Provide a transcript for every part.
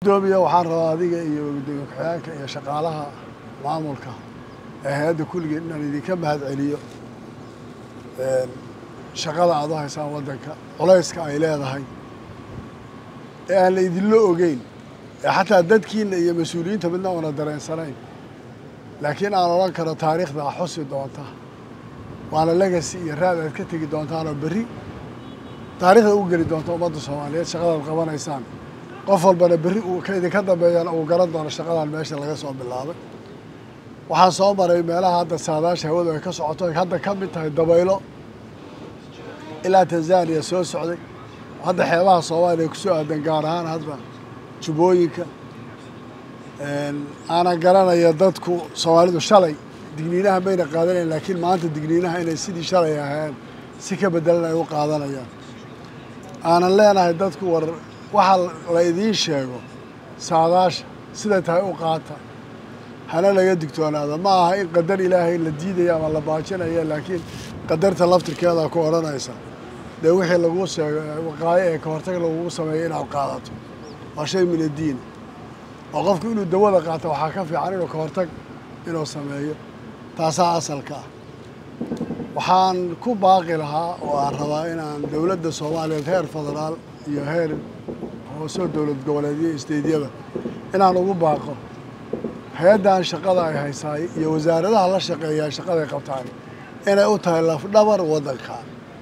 gudoomiya waxaan rabaa adiga iyo gudoomiye ku-xigeenka iyo shaqaalaha maamulka ee hay-adda kulligeed inaan idinka mahad celiyo shaqada aad u haysaan waddanka culayska ay leedahay ee aan la idinla ogeyn ee xataa dadkiina iyo mas-uuliyiinta midna una dareensanayn laakiin aan odhan karo taariikhda a xusi doonta waana legacy iyo raad aad ka tegi doontaanoo berri taariikhda u geli doonta ummadda soomaaliyeed shaqadaad qabanaysaan qof walbana berri uu ka idinka dambeeyana uu garan doono shaqadan meesha laga soo bilaabay waxaan soo maray meelaha hadda saadaasha hawadu ay ka socoto ay hadda ka mid tahay dabaylo ilaa tanzaniya soo socday hadda xeebaha soomaaliya kusoo aadan gaar ahaan hadda jubbooyinka aanan garanaya dadku soomaalidu shalay digniinaha mayna qaadanayn laakiin maanta digniinaha inay sidii shalay ahayn si ka bedelan ay u qaadanayaan aanan leenahay dadku war waxa la idiin sheego saadaasha siday tahay u qaata hana laga digtoonaada ma aha in qadar ilaahay la diidaya ama la baajinaya laakiin qadarta laftirkeeda ku odhanaysa dee wixii laguu sheego waqaayo ee ka hortag lagugu sameeyo inaad qaadato waa shay min addiin oo qofku inuu dawada qaato waxaa ka fiican inuu ka hortag inuu sameeyo taasaa asalka ah waxaan ku baaqi lahaa oo aan rabaa inaan dowladda soomaaliyeed heer federaal iyo heer hoosoo dowlad goboleedyo isteydyada inaan ugu baaqo hay-addan shaqada ay haysaay iyo wasaaradaha la shaqeeyaa shaqaday qabtaan inay u tahay lafdhabar waddankan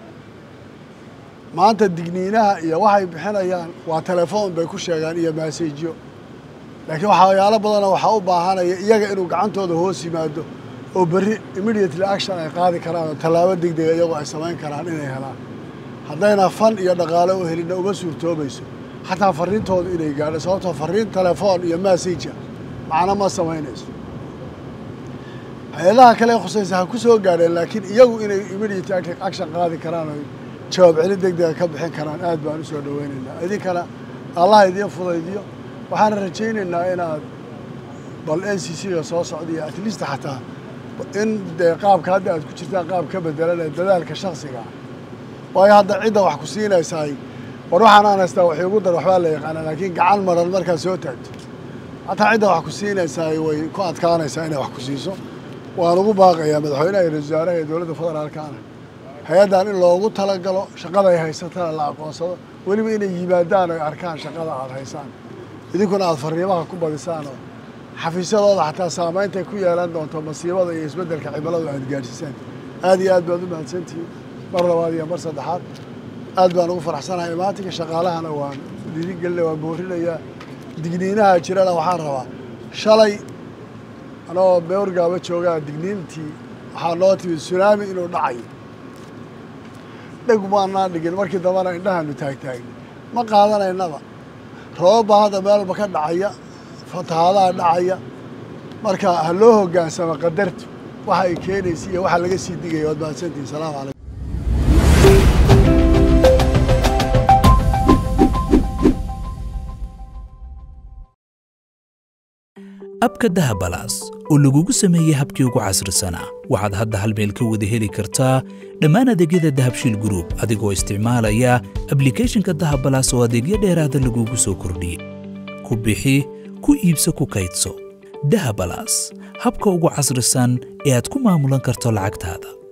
maanta digniinaha iyo waxay bixinayaan waa telefoon bay ku sheegaan iyo maasajyo laakiin waxyaalo badanoo waxaa u baahanaya iyaga inuu gacantooda hoos yimaado oo berri immediately action ay qaadi karaan oo tallaabo degdega iyagoo ay samayn karaan inay helaan haddayna fan iyo dhaqaale u helinna uma suurtoobayso xataa farriintooda inay gaadho sababtoo farriin telefoon iyo massajka macno ma samaynayso hay-adaha kale khusaysa ha ku soo gaadheen laakiin iyagu inay immediate action qaadi karaan oo jawaab celin degdega ka bixin karaan aad baan u soo dhaweynaynaa idinkana allah idiin fudaydiyo waxaan rajaynaynaa inaad bal n c c-ga soo socdaiyo at least xataa in dee qaabka hadda aad ku jirtaan qaab ka bedelan ee dadaalka shaksiga ah waayo hadda cidda wax ku siinaysaay war waxaan aan haystaa wax iigu dar waxbaa la yaqaanaa laakiin gacan maran markaad soo taagto hataa cidda wax ku siinaysaay way ku adkaanaysaa inay wax ku siiso waan ugu baaqayaa madaxweynaha iyo ra-isul wasaaraha iyo dowladda federaalkaana hay-addan in loogu talagalo shaqada ay haysatana la aqoonsado weliba inay yimaadaan oy arkaan shaqada aad haysaan idinkuna aada fariimaha ku badisaan oo xafiisyadooda xataa saameyntay ku yeelan doonto masiibada iyo isbeddelka cimiladu aad gaadhsiisaan aad iyo aad baad u mahadsantihiin mar labaad iyo mar saddexaad aad baan ugu faraxsanahay imaatinka shaqaalahana waan dhiirigelina waan boorinayaa digniinaha jirana waxaan rabaa shalay anoo beorgaaba joogaa digniintii waxaa noo timid sunaami inuu dhacayo dheg maanaan dhigin markii dambana indhahaanu taagtaagni ma qaadanaynaba roobab baa hadda meel walba ka dhacaya fatahaadaha dhacaya marka ha loo hoggaansamo qadartu waxa ay keenaysa iyo waxa laga sii digaya waad mahadsantihin salaamu calaykum abka dahabalaas oo lagugu sameeyey habkii ugu casrisanaa waxaad hadda hal meel ka wada heli kartaa dhammaan adeegyada dahabshiil gruub adigoo isticmaalaya ablikhethonka dahabalaas oo adeegyo dheeraada lagugu soo kordhiyey ku bixi ku iibso ku kaydso dahabalaas habka ugu casrisan ee aad ku maamulan karto lacagtaada